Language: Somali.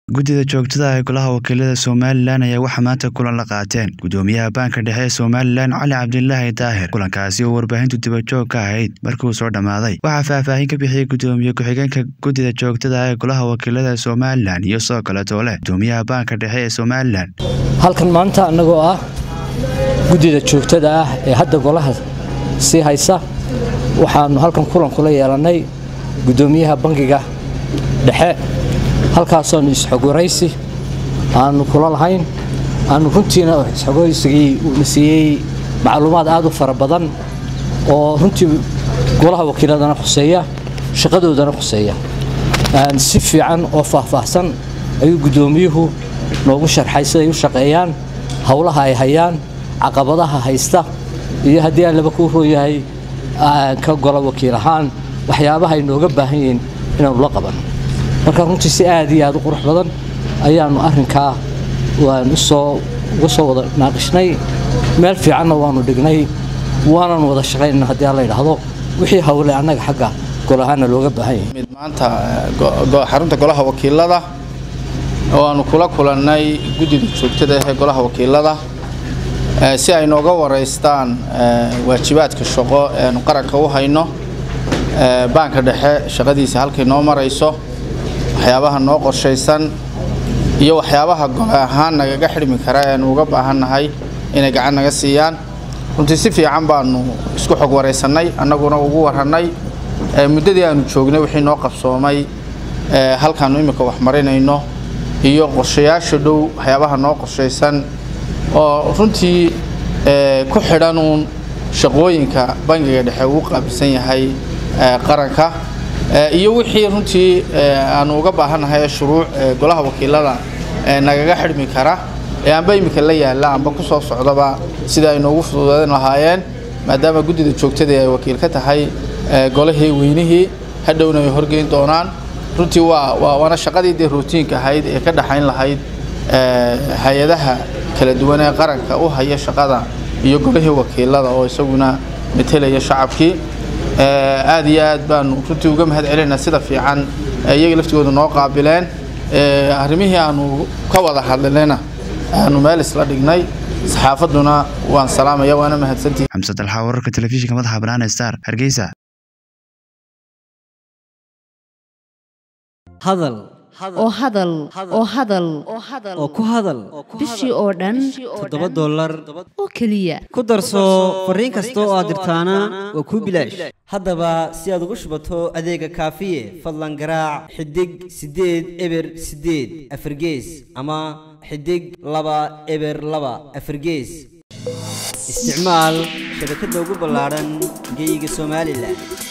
guddida joogtada ee golaha wakiilada somalilan ayaa waxaa maanta kulan la qaateen gudoomiyaha baanka dhexe ee somalilan cali cabdilaahi daahir kulankaasi oo warbaahintu dibajoog ka ahayd markii uu soo dhammaaday waxaa faahfaahin ka bixiyey gudoomiye ku-xigeenka guddida joogtada ee golaha wakiilada somalilan iyo sidoo kaleetoo leh gudoomiyaha baanka dhexe ee somalilan halkan maanta annagoo ah guddida joogtada ah ee hadda golaha sii haysa waxaanu halkan kulan kula yeelannay guddoomiyaha bangiga dhexe halkaasoonu isxogwaraysi aanu kula lahayn aanu runtiina isxogwaraysigii uuna siiyey macluumaad aad u fara badan oo runtii golaha wakiiladana khuseeya shaqadoodana khuseeya si fiican oo faahfaahsan ayuu guddoomiyuhu noogu sharxay siday u shaqeeyaan howlaha ay hayaan caqabadaha haysta iyo haddii aan laba kuu rooyahay ka gola wakiil ahaan waxyaabaha ay nooga baahan yihiin inaanu la qaban marka runtii si aad iyo aad u qurux badan ayaanu arrinkaa waan usoo uga soo wada naaqishnay meel fiicanna waanu dhignay waanan wada shaqaynana haddii aan la yidhaahdo wixii hawle annaga xagga gol ahaanna looga baahan yahay mid maanta xarunta golaha wakiilada oo aanu kula kulannay guddida joogtada ee golaha wakiilada si ay nooga waraystaan waajibaadka shaqo eanu qaranka u hayno baanka dhexe shaqadiisa halkay noo marayso waxyaabaha noo qorshaysan iyo waxyaabaha gole ahaan nagaga xidhmi kara eanu uga baahannahay inay gacan naga siiyaan runtii si fiican baanu isku xog waraysannay annaguna ugu warrannay muddadii aanu joognay wixii noo qabsoomay halkaannu imminka wax marinayno iyo qorshayaasha dhow waxyaabaha noo qorshaysan oo runtii ku xidhanuun shaqooyinka bangiga dhexe uu qaabilsan yahay qaranka iyo wixii runtii aanu uga baahannahay shuruuc golaha wakiilada nagaga xidhmi kara ee amba iminka la yaalla amba ku soo socdaba sida ay noogu fududeyn lahaayeen maadaama guddida joogtadii ay wakiil ka tahay golahii weynihii hadhowna ay horgeyn doonaan runtii waa waana shaqadii dee rootiinka ahayd ee ka dhaxayn lahayd hay-adaha kala duwan ee qaranka u haya shaqada iyo golihii wakiilada oo isaguna metelaya shacabkii aad iyo aad baanu runtii uga mahad celinaynaa sida fiican iyaga laftigooda noo qaabileen arrimihii aanu ka wada hadlinayna aanu meel isla dhignay saxaafadduna waan salaamaya waana mahadsantihi xamse dalxa wararka telefishinka madaxa bannaan star hargeysa hadal oo hadal oo hadal oo ku hadal bishii oo dhan toddoba dollar oo keliya ku darso fariin kasta oo aad dirtaana waa kuu bilaash haddaba si aad ugu shubato adeega kaafiye fadlan garaac xidig siddeed eber siddeed afargees ama xidig laba eber laba afargees isticmaal shabakadda ugu ballaadhan geyga somalilan